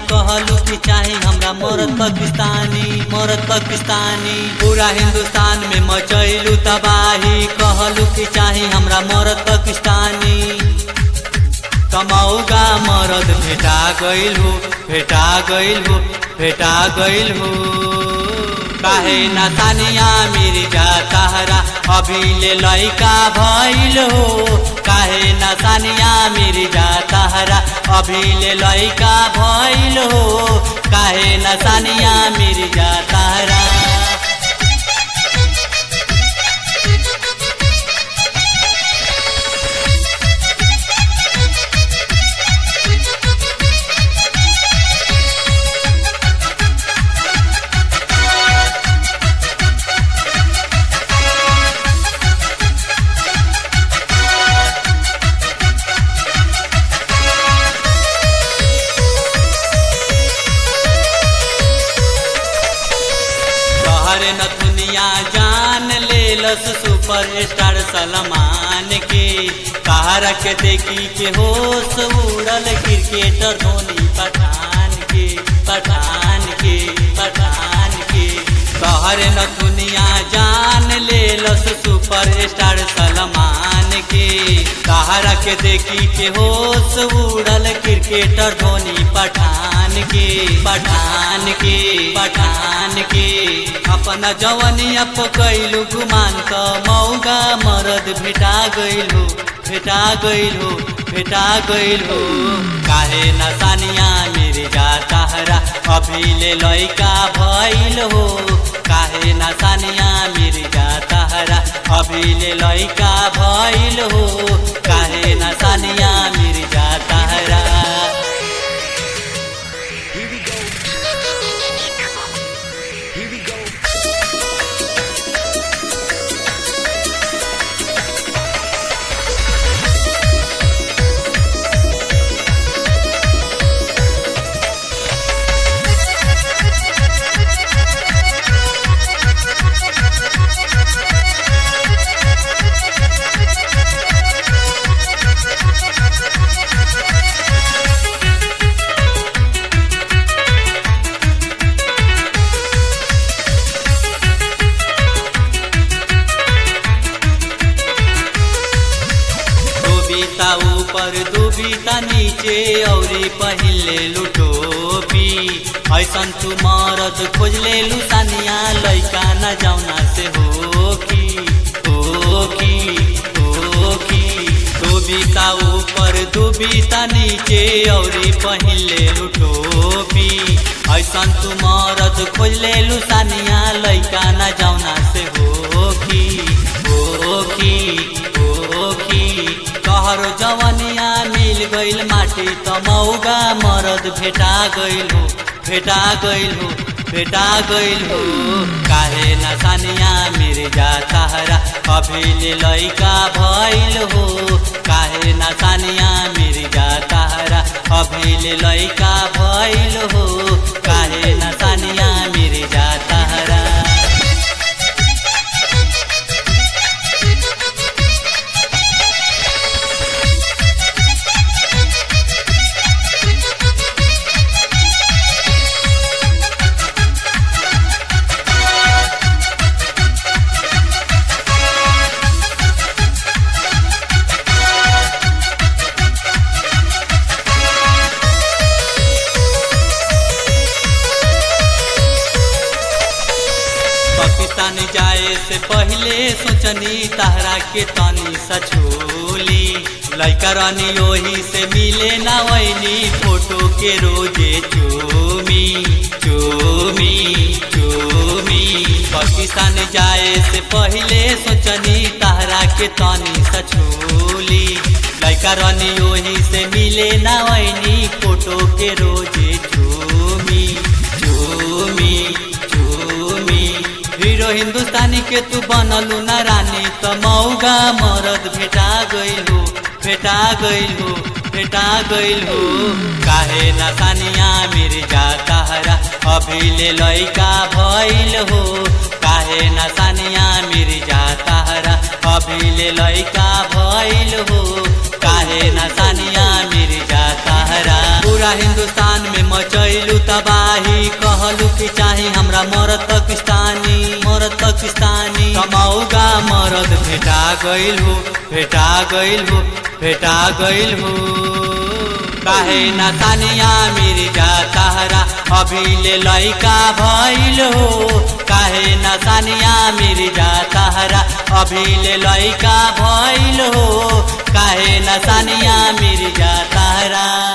कहलू कि चाही हमरा मरद पाकिस्तानी मरद पाकिस्तानी पूरा हिंदुस्तान में मचैलू तबाही कहलू कि चाही हमरा मरद पाकिस्तानी कमाऊगा मरद भेटा गइल हो भेटा गइल हो भेटा गइल हो काहे ना तानिया मेरी जा तहरा अभी ले लइका भइल हो काहे ना तानिया मेरी जा तहरा अभी ले लइका भइल हो काहे ना तानिया मेरी जा तहरा शहर नथुनिया जान लेलस सुपर स्टार सलमान के कहरा के देखी के होश उड़ल क्रिकेटर धोनी पठान के पठान के पठान के शहर नथुनिया जान लेलस सुपर स्टार सलमान के कहरा के देखी के होश उड़ल क्रिकेटर धोनी पठान के पठान के पठान के अपना जवनिया पकैलू गुमान त मौगा मरद भेटा गइल हो भेटा गइल हो भेटा गइल हो काहे न सानिया मेरे जा तहरा अभी ले लइका भइल हो काहे न सानिया मेरे जा तहरा अभी ले लइका भइल हो काहे न सानिया मेरे जा तहरा डूबीता ऊपर डूबीता नीचे औरी पहले लुटोपी ऐसन तू मरद खोज ले लुसानिया लैका न जाउना से हो की हो की हो की डूबीता ऊपर डूबीता नीचे औरी पहले लुटोपी ऐसन तू मरद खोज ले लुसानिया लैका न जाउना से हो की हो की हो की कहर जवनिया मिल गइल माटी त मौगा मरद भेटा गइल हो भेटा गइल हो भेटा गइल हो काहे न सानिया मेरे जा तहरा अभी ले लइका भइल हो काहे न सानिया मेरे जा तहरा अभी ले लइका भइल हो काहे न सानिया मेरे जा तहरा पाकिस्तान जाए से पहले सोचनी तहरा के तनी सछोली लैका रानी ओही से मिले ना वैनी फोटो के रोजे चोमी चोमी चोमी पाकिस्तान जाए से पहले सोचनी तहरा के तनी सछोली लैका रानी ओही से मिले ना वैनी फोटो के रोजे चोमी चोमी चोमी हीरो हिंदुस्तानी के तू बनलू ना रानी त मौगा मरद भेटा गइल हो भेटा गइल हो भेटा गइल हो काहे ना सानिया मेरे जा तहरा अभी ले लइका भइल हो काहे ना सानिया मेरे जा तहरा अभी ले लइका भइल हो काहे ना सानिया मेरे जा तहरा पूरा हिंदुस्तान में मचैल ही कहलू कि चाही हमरा मरद पाकिस्तानी मरद पाकिस्तानी कमाऊगा मरद भेटा गइल हो भेटा गइल हो भेटा गइल हो काहे ना तानिया मिर्जा ताहरा अभी ले लइका भइल हो काहे ना तानिया मिर्जा ताहरा अभी ले लइका भइल हो काहे ना तानिया मिर्जा ताहरा